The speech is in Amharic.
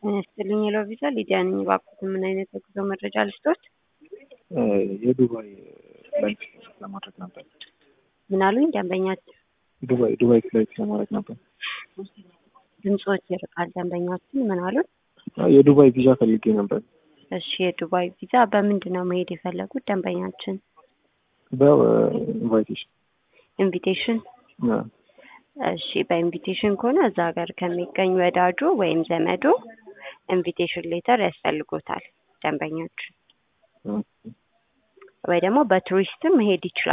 ጤና ይስጥልኝ የለው ቪዛ ሊዲያ ነኝ። እባክዎት ምን አይነት የጉዞ መረጃ ልስጦት? የዱባይ ፍላይት ለማድረግ ነበር። ምን አሉኝ ደንበኛችን? ዱባይ ዱባይ ፍላይት ለማድረግ ነበር። ድምፆች ይርቃል። ደንበኛችን ምን አሉን? የዱባይ ቪዛ ፈልጌ ነበር። እሺ የዱባይ ቪዛ በምንድን ነው መሄድ የፈለጉት ደንበኛችን? በኢንቫይቴሽን ኢንቪቴሽን እሺ በኢንቪቴሽን ከሆነ እዛ ሀገር ከሚገኝ ወዳጁ ወይም ዘመዶ ኢንቪቴሽን ሌተር ያስፈልጎታል ደንበኞች ወይ ደግሞ በቱሪስትም መሄድ ይችላል።